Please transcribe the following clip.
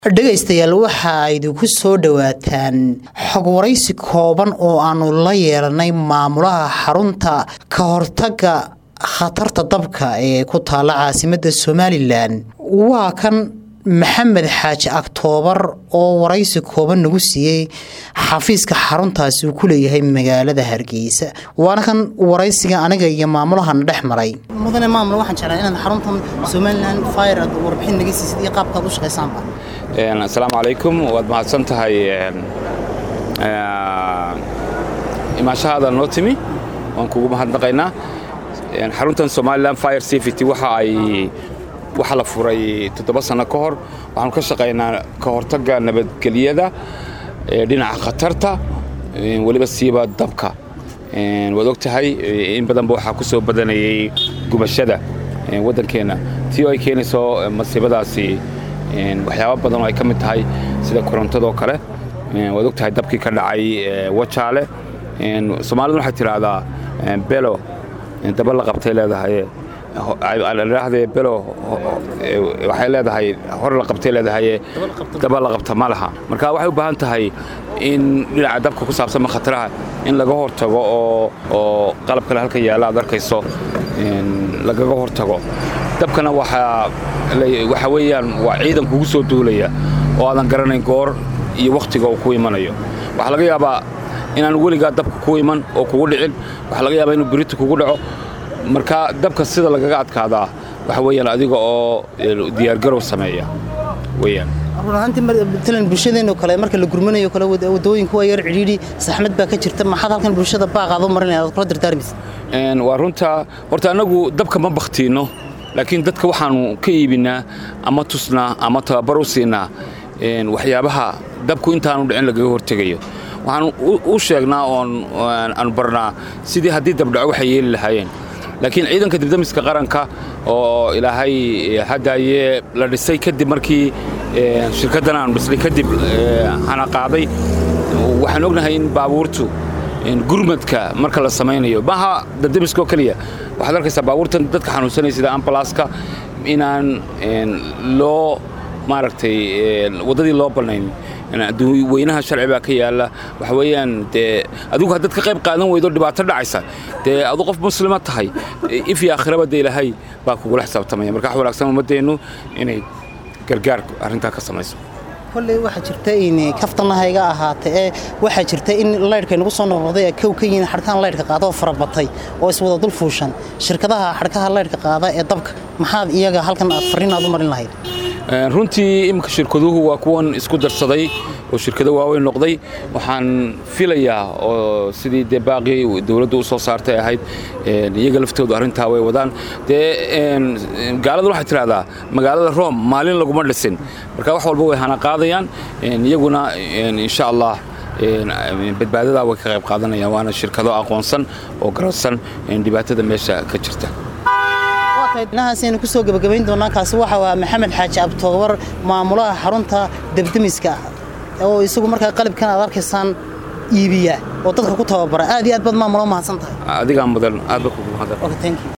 dhegaystayaal waxa idinku soo dhowaataan xog waraysi kooban oo aanu la yeelanay maamulaha xarunta ka hortaga khatarta dabka ee ku taala caasimada somalilan waa kan maxamed xaaji aktoobar oo waraysi kooban nagu siiyey xafiiska xaruntaasi uu ku leeyahay magaalada hargeysa waana kan waraysiga aniga iyo maamulahana dhex maray mudane maamul waxaan jeclaa inaad xaruntan somalilan fire aad warbixin naga siisid iyo qaabkaad u shaqaysaanba asalaamu calaykum waad mahadsan tahay imaashahaada noo timi waan kugu mahadnaqaynaa xaruntan somalilan fire safety waxa ay waxa la furay toddoba sanno ka hor waxaanu ka shaqaynaa ka hortagga nabadgelyada dhinaca khatarta weliba siiba dabka waad og tahay in badanba waxaa ku soo badanayay gubashada waddankeenna tii oo ay keenayso masiibadaasi waxyaaba badan oo ay ka mid tahay sida korontadoo kale waad og tahay dabkii ka dhacay wajaale soomaalida waxay tidhaahdaa belo daba la qabtay leedahay idhaahdee belo waxay leedahay hor la qabtay leedahay daba la qabta ma laha marka waxay u baahan tahay in dhinaca dabka ku saabsanma khataraha in laga hortago oo oo qalab kale halka yaalla aad arkayso lagaga hortago dabkana waxa weeyaan waa ciidan kugu soo duulaya oo aadan garanayn goor iyo wakhtiga uu ku imanayo waxaa laga yaabaa inaan weligaa dabka ku iman oo kugu dhicin waxaa laga yaabaa inuu birita kugu dhaco marka dabka sida lagaga adkaadaa waxa weeyaan adiga oo diyaargarow sameeya weyaan runahaantiimatalan bulshadeenoo kale marka la gurmanayo kale wadooyinku waa yar cidhiidhi saxmad baa ka jirta maxaad halkan bulshada baaqaad u marinaya aad kula dardaarmaysa waa runta horta annagu dabka ma bakhtiinno laakiin dadka waxaanu ka iibinaa ama tusnaa ama tababar u siinaa waxyaabaha dabku intaanu dhicin lagaga hortegayo waxaan u sheegnaa oon aanu barnaa sidii haddii dabdhaco waxay yeeli lahaayeen laakiin ciidanka dibdamiska qaranka oo ilaahay haddaaye la dhisay kadib markii shirkaddan aanu dhisnay kadib hana qaaday waxaan ognahay in baabuurtu gurmadka marka la samaynayo maaha dabdamiskaoo keliya waxaad arkaysaa baabuurtan dadka xanuunsanaya sida ambalaska inaan loo maaragtay waddadii loo bannayn weynaha sharci baa ka yaalla waxa weeyaan dee adigu haddaad ka qayb qaadan weydo dhibaato dhacaysa dee adu qof muslima tahay if iyo aakhiraba dee ilaahay baa kugula xisaabtamaya marka wax wanaagsan ummaddeennu inay gargaar arrintaa ka samayso kolley waxaa jirta in kaftanahayga ahaatee ee waxaa jirta in laydhka nagu soo noqnoqday ee kow ka yihiin xadhkahan laydhka qaada oo farabatay oo iswada dul fuushan shirkadaha xadhkaha laydhka qaada ee dabka maxaad iyaga halkan aad farriin aad u marin lahayd runtii iminka shirkaduhu waa kuwan isku darsaday oo shirkado waaweyn noqday waxaan filayaa oo sidii dee baaqii dowladdu u soo saartay ahayd iyaga laftoodu arrintaa way wadaan dee gaalada waxay tidhahdaa magaalada room maalin laguma dhisin marka wax walba way hana qaadayaan iyaguna insha allah badbaadadaa way ka qayb qaadanayaan waana shirkado aqoonsan oo garansan dhibaatada meesha ka jirta inahaasaynu ku soo gebagabayn doonaa kaasi waxa waa maxamed xaaji abtoobar maamulaha xarunta debdemiska oo isagu markaa qalibkan aad arkaysaan iibiya oo dadka ku tababara aad iyo aad baad maamulo mahadsan tahay adigaa mudan aad ba kugu mahadsan